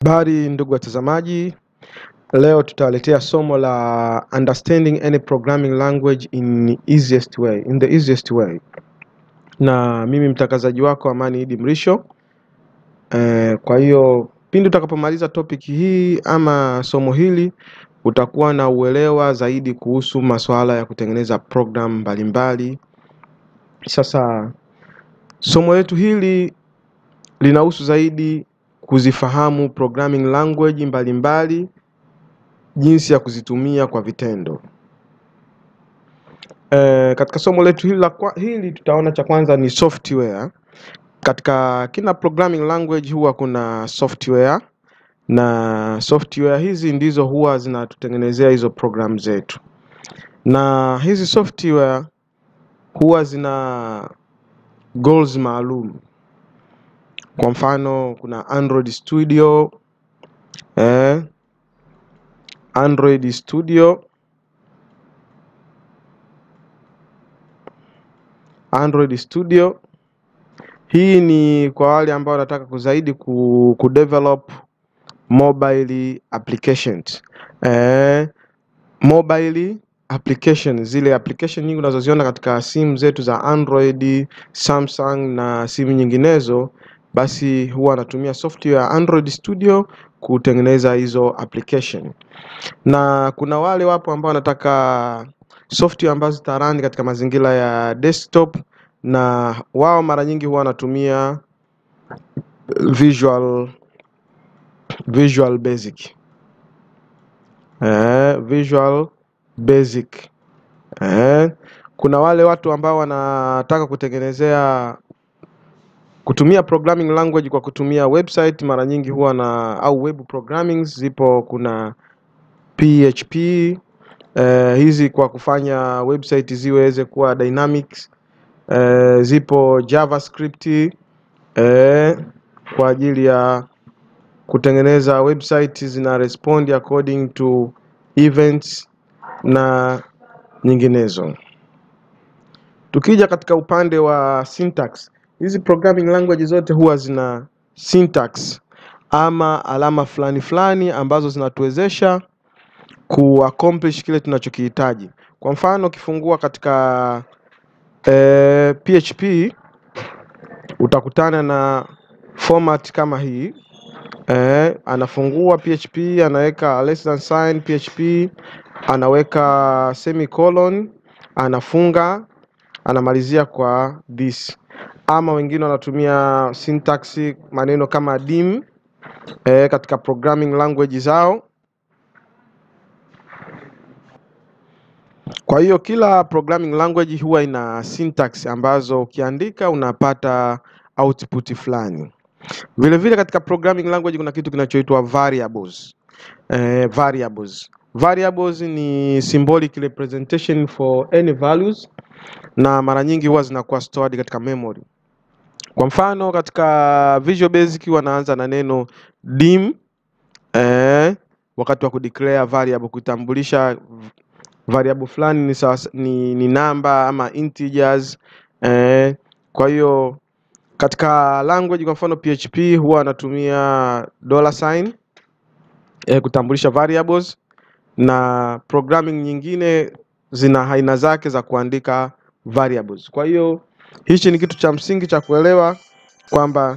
Habari ndugu watazamaji, leo tutawaletea somo la understanding any programming language in easiest way, in the easiest way. Na mimi mtangazaji wako Amani Idi Mrisho. Eh, kwa hiyo pindi utakapomaliza topic hii ama somo hili utakuwa na uelewa zaidi kuhusu masuala ya kutengeneza program mbalimbali. Sasa somo letu hili linahusu zaidi kuzifahamu programming language mbalimbali, jinsi ya kuzitumia kwa vitendo. E, katika somo letu hili, la kwa, hili tutaona cha kwanza ni software. Katika kila programming language huwa kuna software na software hizi ndizo huwa zinatutengenezea hizo program zetu, na hizi software huwa zina goals maalum. Kwa mfano kuna Android Studio eh, Android Studio, Android Studio. Hii ni kwa wale ambao wanataka kuzaidi ku, ku develop mobile applications eh, mobile application, zile application nyingi unazoziona katika simu zetu za Android, Samsung na simu nyinginezo basi huwa anatumia software ya Android Studio kutengeneza hizo application, na kuna wale wapo ambao wanataka software ambazo zitarani katika mazingira ya desktop, na wao mara nyingi huwa wanatumia Visual Visual Basic eh, Visual Basic eh. Kuna wale watu ambao wanataka kutengenezea kutumia programming language kwa kutumia website mara nyingi huwa na au web programming zipo. Kuna PHP eh, hizi kwa kufanya website ziweze kuwa dynamics eh, zipo JavaScript eh, kwa ajili ya kutengeneza website zina respond according to events na nyinginezo. Tukija katika upande wa syntax hizi programming language zote huwa zina syntax ama alama fulani fulani ambazo zinatuwezesha ku accomplish kile tunachokihitaji. Kwa mfano ukifungua katika eh, PHP utakutana na format kama hii eh, anafungua PHP anaweka less than sign PHP anaweka semicolon anafunga anamalizia kwa this ama wengine wanatumia syntax maneno kama dim eh, katika programming language zao. Kwa hiyo kila programming language huwa ina syntax ambazo ukiandika unapata output fulani. Vile vile katika programming language kuna kitu kinachoitwa variables. Eh, variables. Variables ni symbolic representation for any values na mara nyingi huwa zinakuwa stored katika memory. Kwa mfano katika Visual Basic wanaanza na neno dim eh, wakati wa kudeclare variable, kutambulisha variable fulani ni, sawa, ni, ni namba ama integers eh. Kwa hiyo katika language kwa mfano PHP huwa anatumia dollar sign eh, kutambulisha variables na programming nyingine zina aina zake za kuandika variables. Kwa hiyo hichi ni kitu cha msingi cha kuelewa kwamba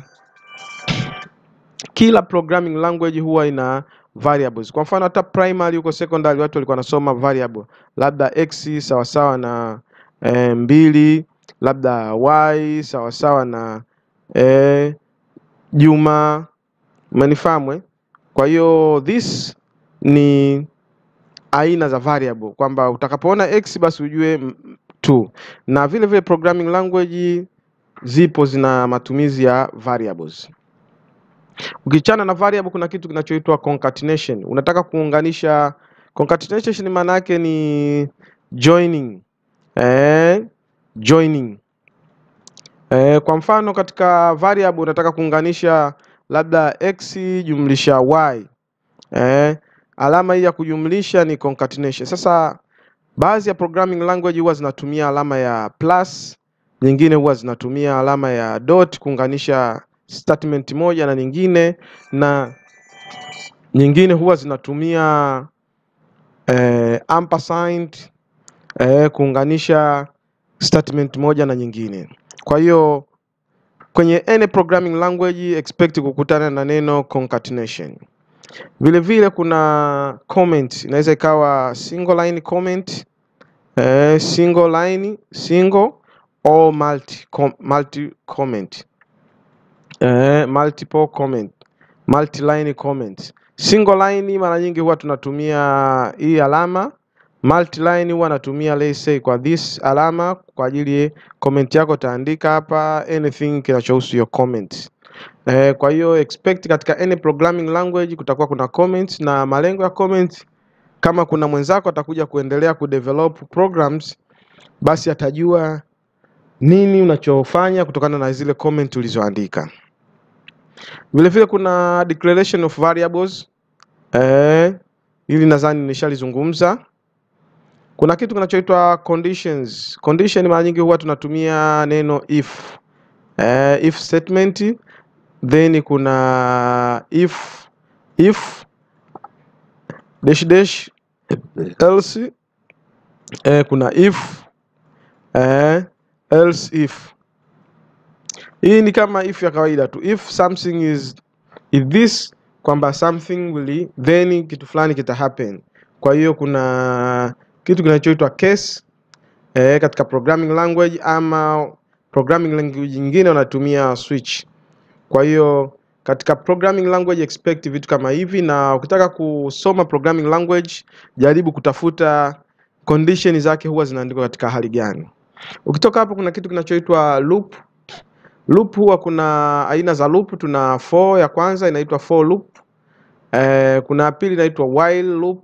kila programming language huwa ina variables. Kwa mfano hata primary huko secondary watu walikuwa wanasoma variable, labda x sawasawa na e, mbili, labda y sawasawa na e, Juma. Umenifahamu? Kwa hiyo this ni aina za variable kwamba utakapoona x basi ujue tu, na vile vile programming language zipo zina matumizi ya variables. Ukichana na variable, kuna kitu kinachoitwa concatenation. Unataka kuunganisha. Concatenation maana yake ni joining eh, joining eh, kwa mfano katika variable unataka kuunganisha labda x jumlisha y eh, alama hii ya kujumlisha ni concatenation. Sasa baadhi ya programming language huwa zinatumia alama ya plus, nyingine huwa zinatumia alama ya dot kuunganisha statement moja na nyingine, na nyingine huwa zinatumia eh, ampersand eh, kuunganisha statement moja na nyingine. Kwa hiyo kwenye any programming language expect kukutana na neno concatenation. Vile vile kuna comment, inaweza ikawa single line comment eh, single line single or multi, com, multi comment eh, multiple comment multi line comment. Single line mara nyingi huwa tunatumia hii alama multi line huwa natumia let's say kwa this alama kwa ajili comment yako utaandika hapa anything kinachohusu hiyo comment. Eh, kwa hiyo expect katika any programming language kutakuwa kuna comments na malengo ya comments, kama kuna mwenzako atakuja kuendelea kudevelop programs, basi atajua nini unachofanya kutokana na zile comment ulizoandika. Vile vile kuna declaration of variables eh, hili nadhani nishalizungumza. Kuna kitu kinachoitwa conditions. Condition mara nyingi huwa tunatumia neno if. Eh, if statement then kuna if if dash dash else eh, kuna if eh, else if. Hii ni kama if ya kawaida tu, if something is if this, kwamba something will then kitu fulani kita happen. Kwa hiyo kuna kitu kinachoitwa case eh, katika programming language ama programming language nyingine wanatumia switch. Kwa hiyo katika programming language expect vitu kama hivi, na ukitaka kusoma programming language jaribu kutafuta condition zake huwa zinaandikwa katika hali gani. Ukitoka hapo, kuna kitu kinachoitwa loop. Loop huwa kuna aina za loop, tuna for ya kwanza inaitwa for loop. Eh, kuna ya pili inaitwa while loop.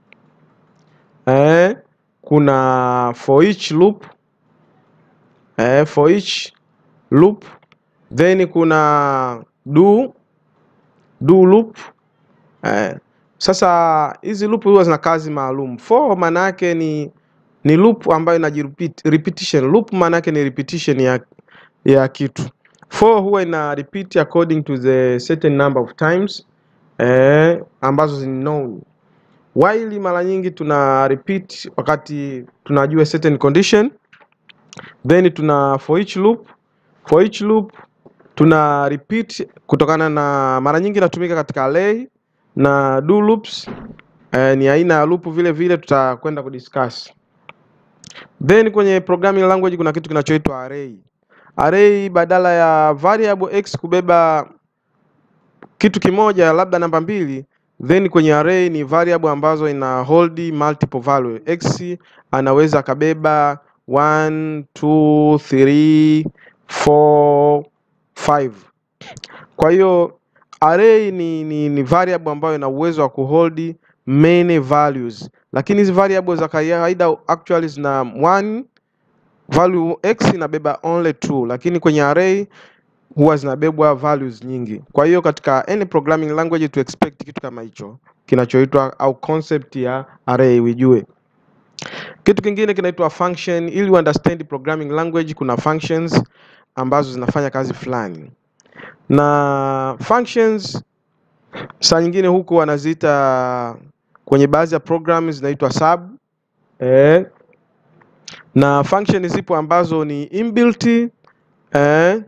Eh, kuna for each loop. Eh, for each loop then kuna do do loop eh. Sasa hizi loop huwa zina kazi maalum. For maana yake ni ni loop ambayo inajirepeat, repetition. Loop maana yake ni repetition ya ya kitu. For huwa ina repeat according to the certain number of times eh, ambazo ni known. While mara nyingi tuna repeat wakati tunajua certain condition, then tuna for each loop. For each loop tuna repeat kutokana na mara nyingi inatumika katika array na do loops eh, ni aina ya loop vile vile tutakwenda kudiscuss. Then kwenye programming language kuna kitu kinachoitwa array. Array badala ya variable x kubeba kitu kimoja labda namba mbili, then kwenye array ni variable ambazo ina hold multiple value. X anaweza akabeba 1 2 3 4 5. Kwa hiyo array ni, ni, ni variable ambayo ina uwezo wa kuhold many values, lakini hizi variables za kawaida actually zina one value x inabeba only two, lakini kwenye array huwa zinabebwa values nyingi. Kwa hiyo katika any programming language to expect kitu kama hicho kinachoitwa au concept ya array ujue. Kitu kingine kinaitwa function. Ili understand programming language, kuna functions ambazo zinafanya kazi fulani, na functions saa nyingine huku wanaziita kwenye baadhi ya programs zinaitwa sub eh, na function zipo ambazo ni inbuilt eh,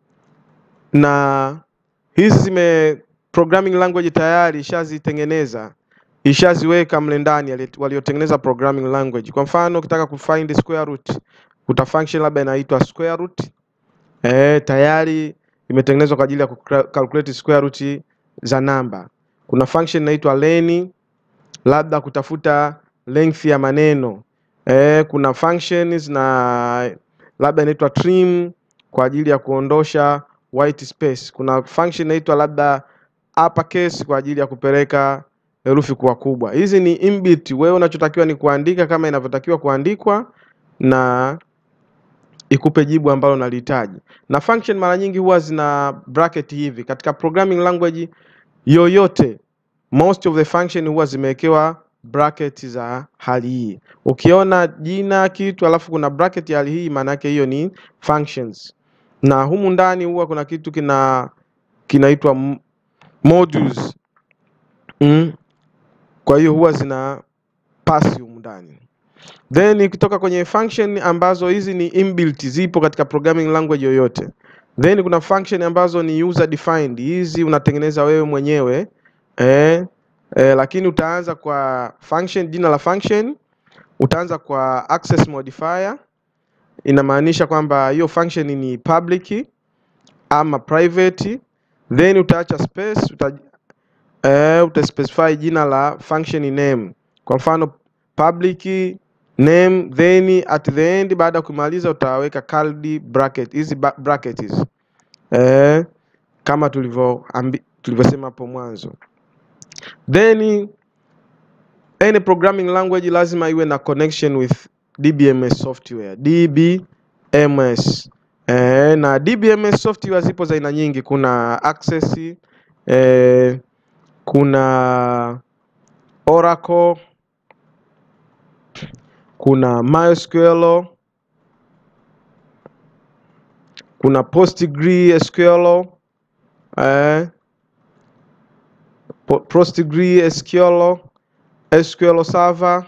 na hizi zime programming language tayari ishazitengeneza ishaziweka mle ndani waliotengeneza programming language. Kwa mfano ukitaka kufind square root, kuta function labda inaitwa square root eh, tayari imetengenezwa kwa ajili ya calculate square root za namba. Kuna function inaitwa len, labda kutafuta length ya maneno eh, kuna functions na labda inaitwa trim kwa ajili ya kuondosha white space. Kuna function inaitwa labda uppercase kwa ajili ya kupeleka herufi kuwa kubwa. Hizi ni inbuilt, wewe unachotakiwa ni kuandika kama inavyotakiwa kuandikwa na ikupe jibu ambalo unalihitaji. Na function mara nyingi huwa zina bracket hivi. Katika programming language yoyote, most of the function huwa zimewekewa bracket za hali hii. Ukiona jina kitu alafu kuna bracket ya hali hii, maana yake hiyo ni functions. Na humu ndani huwa kuna kitu kina kinaitwa modules. mm. Kwa hiyo huwa zina pasi humu ndani. Then ukitoka kwenye function ambazo hizi ni inbuilt, zipo katika programming language yoyote. Then kuna function ambazo ni user defined, hizi unatengeneza wewe mwenyewe eh, eh, lakini utaanza kwa function, jina la function utaanza kwa access modifier, inamaanisha kwamba hiyo function ni public ama private, then utaacha space uta, eh, utaspecify jina la function name, kwa mfano public name, then at the end, baada ya kumaliza utaweka curly bracket, hizi ba- bracket hizi eh, kama tulivyo ambi- tulivyosema hapo mwanzo. Then any programming language lazima iwe na connection with DBMS software, DBMS. Eh, na DBMS software zipo za aina nyingi, kuna Access, eh, kuna Oracle, kuna MySQL, kuna PostgreSQL, eh, Po- PostgreSQL, SQL Server.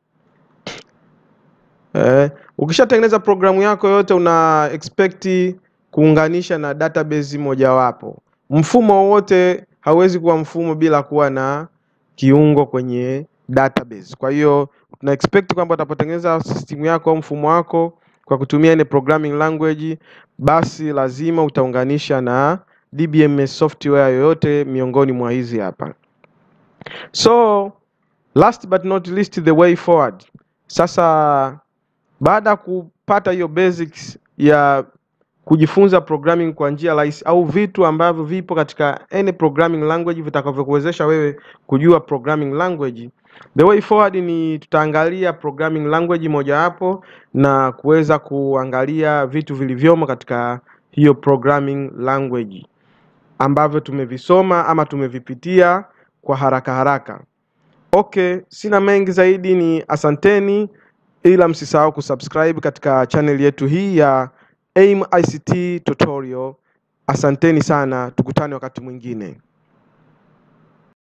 Eh, ukishatengeneza programu yako yote una expect kuunganisha na database mojawapo. Mfumo wowote hauwezi kuwa mfumo bila kuwa na kiungo kwenye database. Kwa hiyo tuna expect kwamba utapotengeneza system yako au mfumo wako kwa kutumia ile programming language, basi lazima utaunganisha na DBMS software yoyote miongoni mwa hizi hapa. So last but not least the way forward. Sasa baada ya kupata hiyo basics ya kujifunza programming kwa njia rahisi au vitu ambavyo vipo katika any programming language vitakavyokuwezesha wewe kujua programming language, the way forward ni tutaangalia programming language mojawapo na kuweza kuangalia vitu vilivyomo katika hiyo programming language ambavyo tumevisoma ama tumevipitia kwa haraka haraka. Okay, sina mengi zaidi, ni asanteni, ila msisahau kusubscribe katika channel yetu hii ya AIM ICT Tutorial. Asanteni sana, tukutane wakati mwingine.